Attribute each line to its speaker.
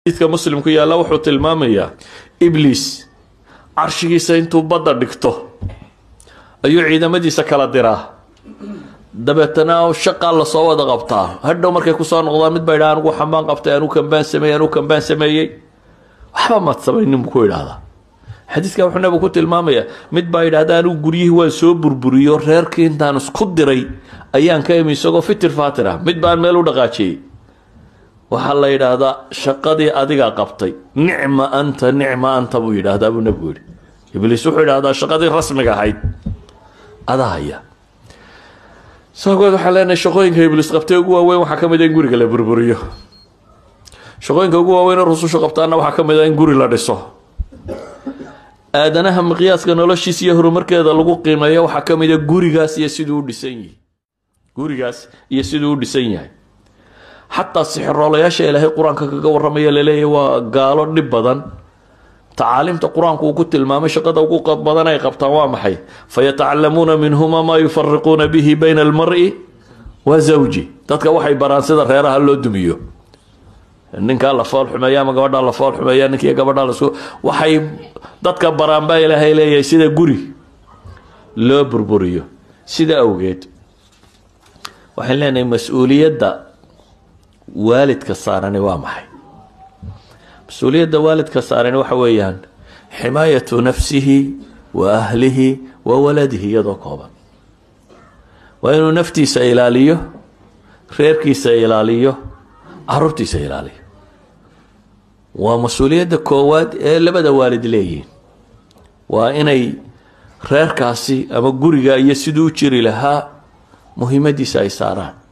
Speaker 1: xadiidka muslimku yaalla wuxuu tilmaamayaa ibliis carshigiisa intuu badda dhigto ayuu ciidamadiisa kala diraa dabeetana shaqaa lasoo wada qabtaa hadhow markay kusoo noqdaan mid baa idhaha anugu xambaan qabtay anuu kambaan sameeyey anuu kambaan sameeyey waxba maad samaynin buu ku idhaahdaa xadiidka wuxuu nabigu ku tilmaamayaa mid baa yidhahda anigu guryihii waan soo burburiyo reerkii intaan isku diray ayaan ka imi isagoo fitir faatir ah mid baan meel u dhaqaajiyey waxaa la yidhaahdaa shaqadii adigaa qabtay nicma anta nicma anta buu yidhaahdaa buu nabigu yihi ibliis wuxuu yidhahdaa shaqadii rasmiga ahayd adaa haya saagood waxaan leenahay shaqooyinka ibliis qabtay ugu waaweyn waxaa ka mid a in guriga la burburiyo shaqooyinka ugu waaweyn ee rusushu qabtaana waxaa ka mid a in guri la dhiso aadanaha miqyaaska noloshiisa iyo horumarkeeda lagu qiimeeyo waxaa ka mid a gurigaas iyo siduu u dhisan yihi gurigaas iyo siduu u dhisan yahay xataa sixiroolayaasha ilaahay qur-aanka kaga warramaya laleeyahy waa gaalo dhib badan tacaaliimta qur-aanku uu ku tilmaamay shaqada ugu badan ay qabtaan waa maxay fayatacalamuuna minhuma maa yufariquuna bihi bayna almari wa zawji dadka waxay baraan sida reeraha loo dumiyo ninkaa la fool xumeeya ama gabadhaa la fool xumeeya ninkiiyo gabadhaa lasku waxay dadka baraan baa ilaahay leeyahay sida guri loo burburiyo sida awgeed waxaan leenahay mas-uuliyadda waalidka saarani waa maxay mas-uuliyadda waalidka saarani waxa weeyaan ximaayatu nafsihi wa ahlihi wa waladihi iyadoo kooban waa inuu naftiisa ilaaliyo reerkiisa ilaaliyo caruurtiisa ilaaliyo waa mas-uuliyadda koowaad ee labada waalid leeyihiin waa inay reerkaasi ama guriga iyo siduu u jiri lahaa muhiimadiisa ay saaraan